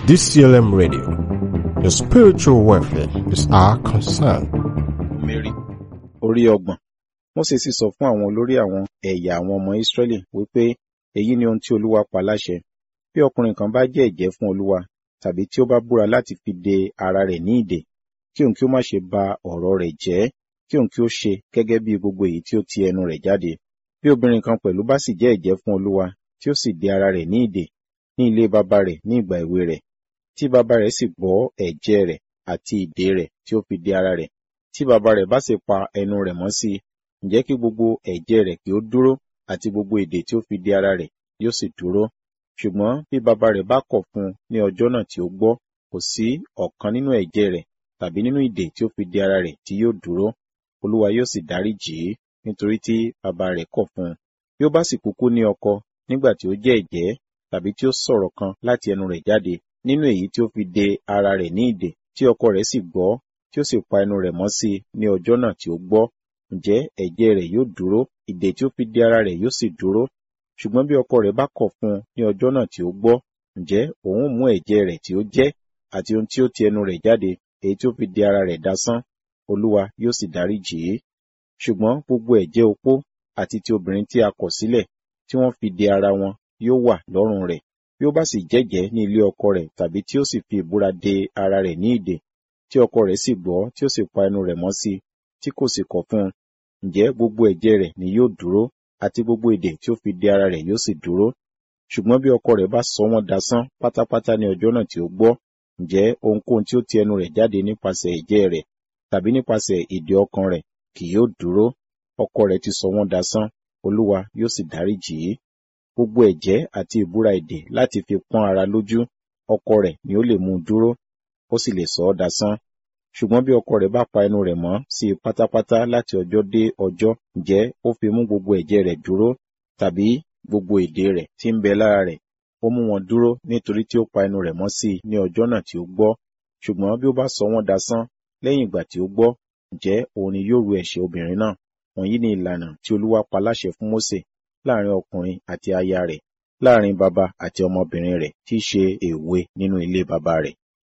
DCLM Radio. Your spiritual welfare is our concern. Mary orí ọgbọ̀n Mósè sì sọ fún àwọn olórí àwọn ẹ̀yà àwọn ọmọ Ísírẹ́lì wípé èyí ni ohun tí Olúwa pa láṣẹ bí ọkùnrin kan bá jẹ́ ẹ̀jẹ́ fún Olúwa tàbí tí ó bá búra láti fi de ara rẹ̀ ní ìdè kí òun kí ó má ṣe ba ọ̀rọ̀ rẹ̀ jẹ́ kí òun kí ó ṣe gẹ́gẹ́ bí gbogbo èyí tí ó ti ẹnu rẹ̀ jáde bí obìnrin kan pẹ̀lú bá sì jẹ́ ẹ̀jẹ́ fún Olúwa tí ó sì de ara rẹ̀ ní ìdè ní ilé baba rẹ̀ ní ìgbà èwe rẹ̀ tí baba rẹ̀ sì gbọ́ ẹ̀jẹ̀ rẹ̀ àti ìdè rẹ̀ tí ó fi de ara rẹ̀ tí baba rẹ̀ bá sì pa ẹnu rẹ̀ mọ́ sí i ǹjẹ́ kí gbogbo ẹ̀jẹ̀ rẹ̀ kí ó dúró àti gbogbo ìdè tí ó fi de ara rẹ̀ yóò sì dúró ṣùgbọ́n bí baba rẹ̀ bá kọ̀ fún un ní ọjọ́ náà tí ó gbọ́ kò sí ọ̀kan nínú ẹ̀jẹ̀ rẹ̀ tàbí nínú ìdè tí ó fi de ara rẹ̀ tí yóò dúró olúwa yóò sì dáríjì í nítorí tí baba rẹ̀ kọ̀ fún un bí ó bá sì kúkú ní ọkọ nígbà tí ó jẹ́ ẹ̀jẹ́ tàbí tí ó sọ̀rọ̀ kan láti ẹnu rẹ̀ jáde nínú èyí tí ó fi de ara rẹ̀ ní ìdè tí ọkọ rẹ̀ sì gbọ́ tí ó sì pa ẹnu rẹ̀ mọ́ sí i ní ọjọ́ náà tí ó gbọ́ ǹjẹ́ ẹ̀jẹ̀ rẹ̀ yóò dúró ìdè tí ó fi de ara rẹ̀ yóò sì dúró ṣùgbọ́n bí ọkọ rẹ̀ bá kọ̀ fún un ní ọjọ́ náà tí ó gbọ́ ǹjẹ́ òun mú ẹ̀jẹ̀ rẹ̀ tí ó jẹ́ àti ohun tí ó ti ẹnu rẹ̀ jáde èyí tí ó fi de ara rẹ̀ dasán olúwa yóò sì dáríjì í ṣùgbọ́n gbogbo ẹ̀jẹ̀ opó àti ti obìnrin tí a kọ̀ sílẹ̀ tí wọ́n fi de ara wọn yóò wà lọ́rùn rẹ̀ bí ó bá sì jẹ́jẹ́ ní ilé ọkọ rẹ̀ tàbí tí ó sì fi ìbúra de ara rẹ̀ ní ìdè tí ọkọ rẹ̀ sì gbọ́ tí ó sì pa ẹnu rẹ̀ mọ́ sí tí kò sì kọ̀ fún un ǹjẹ́ gbogbo ẹ̀jẹ̀ rẹ̀ ni yóò dúró àti gbogbo ìdè tí ó fi de ara rẹ̀ yóò sì dúró ṣùgbọ́n bí ọkọ rẹ̀ bá sọ wọ́n dasán pátápátá ní ọjọ́ náà tí ó gbọ́ ǹjẹ́ ohunkóhun tí ó ti ẹnu rẹ̀ jáde nípasẹ̀ ẹ̀jẹ̀ rẹ̀ tàbí nípasẹ̀ ìdè ọkàn rẹ̀ kì yóò dúró ọkọ rẹ̀ ti sọ wọ́n dasán olúwa yóò sì dáríjì í gbogbo ẹ̀jẹ̀ àti ìbúra ìdè láti fi pọ́n ara lójú ọkọ rẹ̀ ni ó lè mú un dúró ó sì lè sọ ọ́ dasán ṣùgbọ́n bí ọkọ rẹ̀ bá pa ẹnu rẹ̀ mọ́ sí i pátápátá láti ọjọ́ dé ọjọ́ ǹjẹ́ ó fi mú gbogbo ẹ̀jẹ̀ rẹ̀ dúró tàbí gbogbo ìdè rẹ̀ tí ń bẹ lára rẹ̀ ó mú wọn dúró nítorí tí ó pa ẹnu rẹ̀ mọ́ sí i ní ọjọ́ náà tí ó gbọ́ ṣùgbọ́n bí ó bá sọ wọ́n dasán lẹ́yìn ìgbà tí ó gbọ́ ǹjẹ́ òun ni yóò ru ẹ̀ṣẹ̀ obìnrin náà wọ̀nyí ni ìlànà tí olúwa pa láṣẹ fún Mósè láàrin ọkùnrin àti aya rẹ̀ láàrin baba àti ọmọbìnrin rẹ̀ tí í ṣe èwe nínú ilé baba rẹ̀.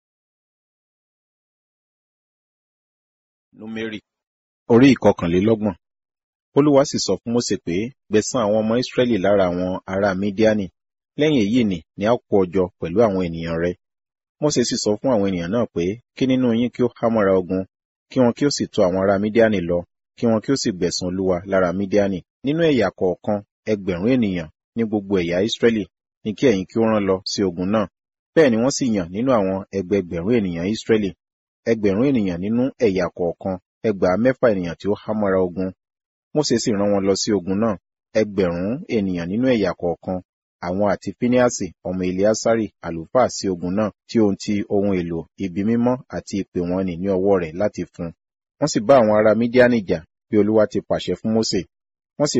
Númérì orí ìkọkànlélọ́gbọ̀n Olúwa sì sọ fún Mósè pé gbẹ̀san àwọn ọmọ Ísírẹ́lì lára àwọn ará Mídíánì lẹ́yìn èyí ni ni a kó ọ jọ pẹ̀lú àwọn ènìyàn rẹ. Mósè sì sọ fún àwọn ènìyàn náà pé kí nínú yín kí ó hámọ́ra ogun kí wọn kí ó sì tọ̀ àwọn ará Mídíánì lọ kí wọn kí ó sì gbẹ̀san Olúwa lára Mídíánì nínú ẹ̀yà kọ̀ọ̀kan ẹgbẹ̀rún ènìyàn ní gbogbo ẹ̀yà Ísírẹ́lì ní kí ẹ̀yin kí ó rán lọ sí ogun náà bẹ́ẹ̀ ni wọ́n sì yàn nínú àwọn ẹgbẹgbẹ̀rún ènìyàn Ísírẹ́lì ẹgbẹ̀rún ènìyàn nínú ẹ̀yà kọ̀ọ̀kan ẹgbàá mẹ́fà ènìyàn tí ó hámọ́ra ogun Mósè sì rán wọn lọ sí ogun náà ẹgbẹ̀rún ènìyàn nínú ẹ̀yà kọ̀ọ̀kan àwọn àti Fíníásì ọmọ Eleasari àlùfáà sí ogun náà tí ohun ti ohun èlò ibi mímọ́ àti ìpè wọn nì ní ọwọ́ rẹ̀ láti fún wọ́n sì bá àwọn ará Mídíánì jà bí Olúwa ti pàṣẹ fún Mósè